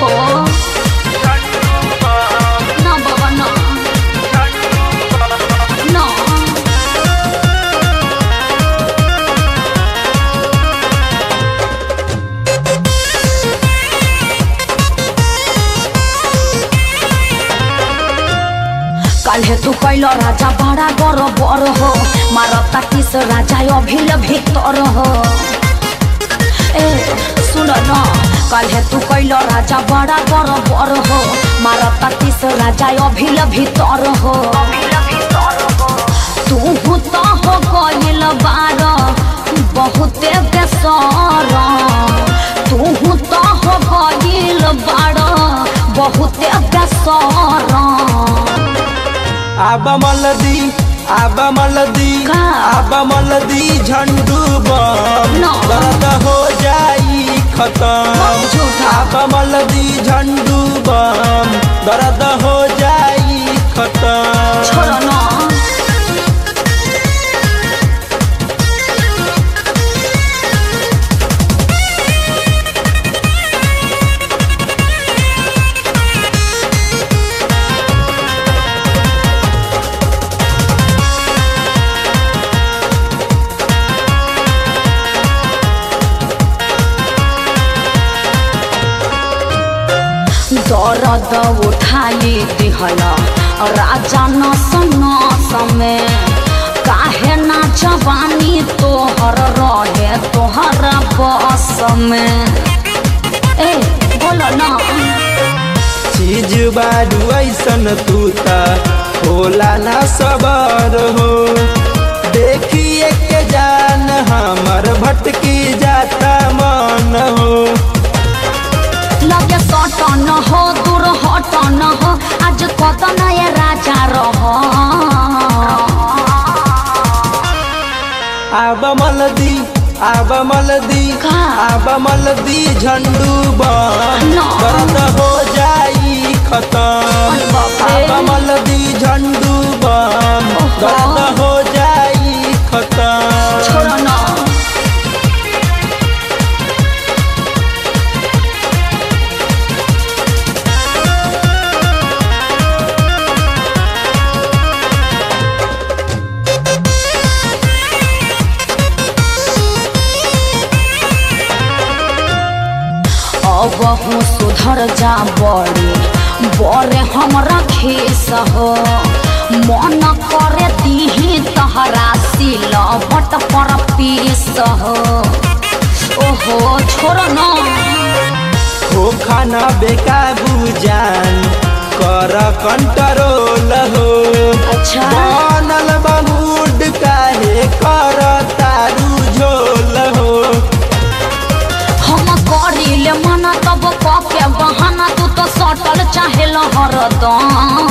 ओहो ना बाबा ना ना काल्हे तू कैल राजा बड़ा गर बर हो मारता किस राजा अभिल भीतर हो ए सुन न काल्हे तू कैल राजा बड़ा गर बर हो मारता किस राजा अभिल भीतर हो तू तो हो गइल बार बहुते बेसर तू तो हो गइल बार बहुते बेसर आबा मलदी आबा मलदी का? आबा मलदी झंडू बम No. दर्द हो जाई खत्म झूठा। आबा मलदी झंडू बम दर्द हो जाई खत्म छोड़ो न दर्द उठाई दिहल राजा न सन्न समय काहे ना जवानी तोहर रहे तोहर बस में ए बोलो ना चीज बारू ऐसन तू ता होला ना सबर हो देखिए के जान हमर भटकी जाता मन हो लगे सट न हो दूर हट न हो आज कत नया राजा रह आब मलदी आब मलदी का? आब मलदी झंडू बम No. दर्द हो जाई खत्म अरे बाप रे। आब मलदी झंडू बम ओहो। दर्द हो जाई खत्म छोड़ो न अब हूँ सुधर जा बड़े बड़े हमरा खेस हो मन करे दीही तहरा सिल बट पर पीस हो ओहो छोड़ न हो खाना बेकाबू जान कर कंट्रोल हो अच्छा बनल बमूड काहे कर तारू झोल हो हम करिले मना तब कके बहाना तू तो सटल चाहे हरदम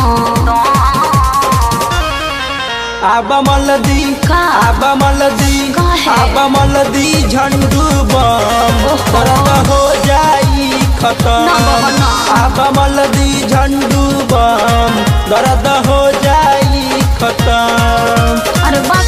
आब मलदी का? आब मलदी काहे? आब मलदी झंडू बम ओहो। दर्द हो जाई खत्म ना बाबा, ना। आब मलदी झंडू बम दर्द हो जाई खत्म अरे बाप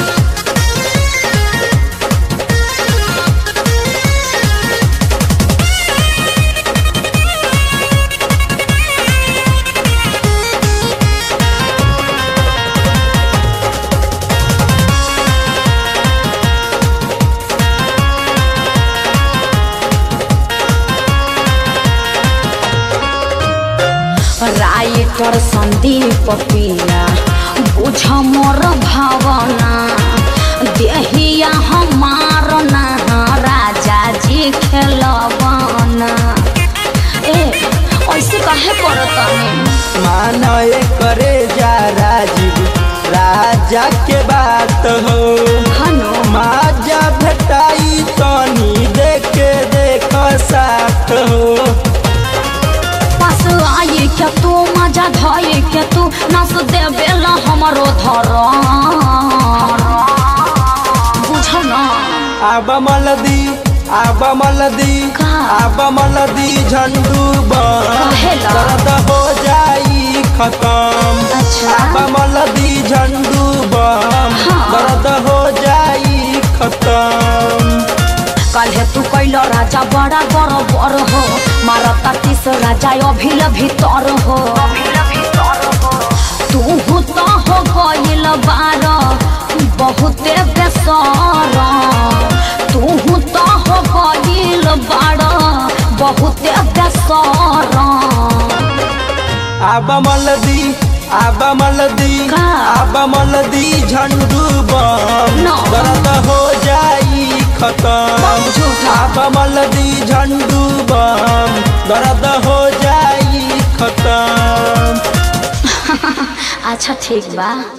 राइटर संदीप पिया बुझ मोर भावना देहिया हमार ना राजा जी खेलबना ए ऐसे काहे करतनी मानो करे जा राजीव राजा के बात हो हनो माजा भेटाई तनी देखे देख साथ हो पास आई के तू मजा धई के तू नस देवेला हमरो धर बुझ न आब मलदी आब मलदी का? आब मलदी झंडू बम काहेला? दर्द हो जाई खत्म अच्छा। आब मलदी झंडू बम हाँ। दर्द हो जाई खत्म काल्हे तू कैल राजा बड़ा बर बर हो मारता तीस राजा अभिल भीतर हो तू तो हो गइल बार बहुते बेसर तू तो हो गइल बार बहुते बेसर आब मलदी आब मलदी का? आब मलदी झंडू बम No. दर्द हो जाई खत्म बहुत झूठा। आब मलदी झंडू बम दर्द हो जाई खत्म अच्छा ठीक बा